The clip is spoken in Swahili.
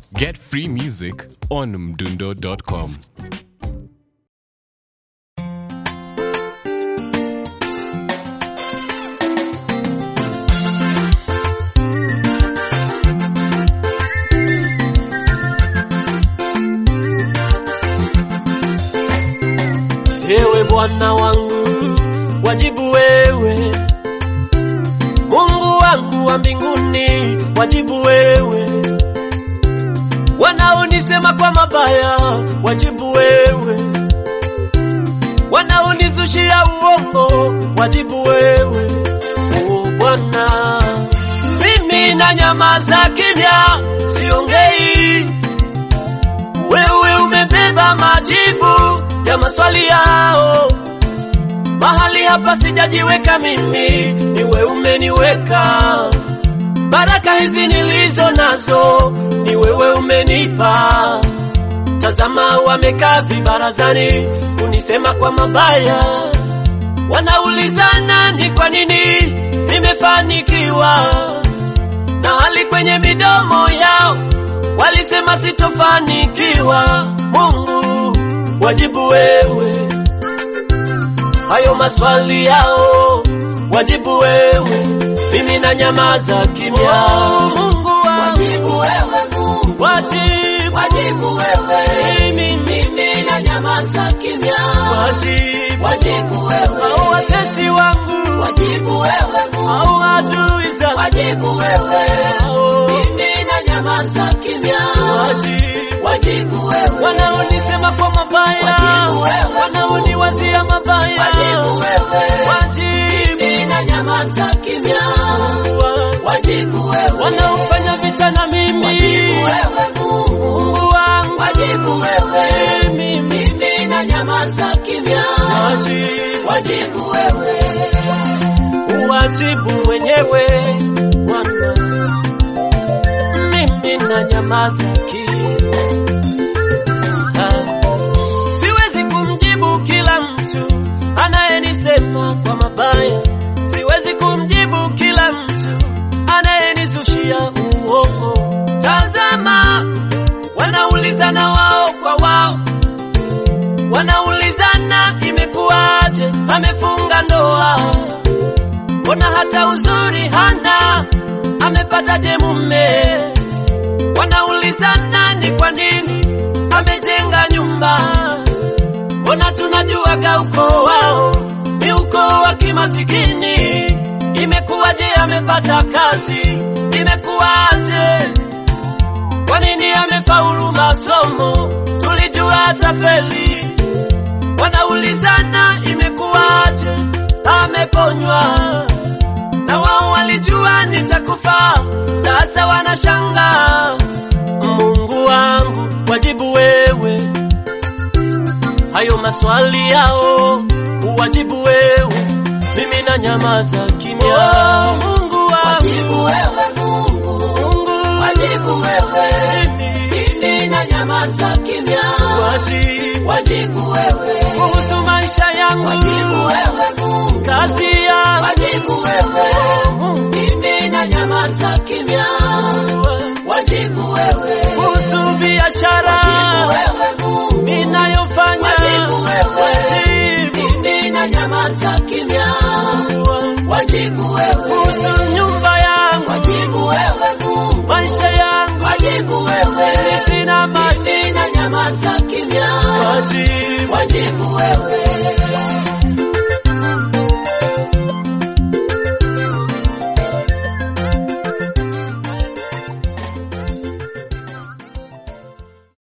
Get free music on mdundo.com. Ewe Bwana wangu, wajibu wewe. Mungu wangu wa mbinguni, wajibu wewe. Wanaonisema kwa mabaya, wajibu wewe. Wanaonizushia uongo, wajibu wewe. O Bwana, mimi na nyamaza kimya, siongei. Wewe umebeba majibu ya maswali yao. Mahali hapa sijajiweka mimi, ni wewe umeniweka. Baraka hizi nilizo nazo, ni wewe umenipa. Tazama, wamekaa vibarazani kunisema kwa mabaya, wanaulizana ni kwa nini nimefanikiwa, na hali kwenye midomo yao walisema sitofanikiwa. Mungu, wajibu wewe hayo maswali yao, wajibu wewe, mimi na nyamaza kimya. Mungu wangu, Wajibu wewe Mungu, wajibu, wajibu wewe, mimi, mimi na nyamaza kimya. wajibu, Wajibu wewe, au watesi wangu, wajibu wewe Mungu, au adui zangu, wajibu wewe, au mimi na nyamaza kimya. wajibu Wajibu wewe, wanaonisema kwa mabaya, Wajibu wewe. wanaoniwazia mabaya, wajibu wewe, wajibu mimi na nyamaza kimya. wa- Wajibu wewe, wanaofanya vita na mimi, wajibu wewe Mungu, Mungu wangu, wajibu wewe, mimi, mimi na nyamaza kimya. wajibu, Wajibu wewe, uwajibu mwenyewe Bwana, mimi na nyamaza kimya. Siwezi kumjibu kila mtu anayenisema kwa mabaya, siwezi kumjibu kila mtu anayenizushia uongo. Tazama, wanaulizana wao kwa wao, wanaulizana imekuwaje, amefunga ndoa, mbona hata uzuri hana, amepataje mume? Wanaulizana ni kwa nini amejenga nyumba, mbona tunajuaga ukoo wao ni ukoo wa kimasikini. Imekuwaje amepata kazi, imekuwaje? Kwa nini amefaulu masomo, tulijua atafeli. Wanaulizana imekuwaje, ameponywa na wao walijua nitakufa, sasa wanashangaa. Mungu wangu, wajibu wewe hayo maswali yao, uwajibu wewe, mimi na nyamaza kimya. Oh, Mungu wajibu wangu, wewe Mungu, Mungu wajibu wewe, mimi, mimi na nyamaza kimya. wajibu Wajibu wewe, kuhusu maisha wajibu yangu, wewe Mungu, kazi yangu, wajibu wewe, Mungu mimi na nyamaza kimya. Wajibu wewe, kuhusu biashara wajibu wewe Mungu, ninayofanya, wajibu wewe, wajibu mimi na nyamaza kimya. Wajibu wewe, kuhusu nyumba yangu, wajibu wewe Mungu, maisha yangu, wajibu wewe, sina maji, mimi na nyamaza kimya. wajibu Wajibu wewe,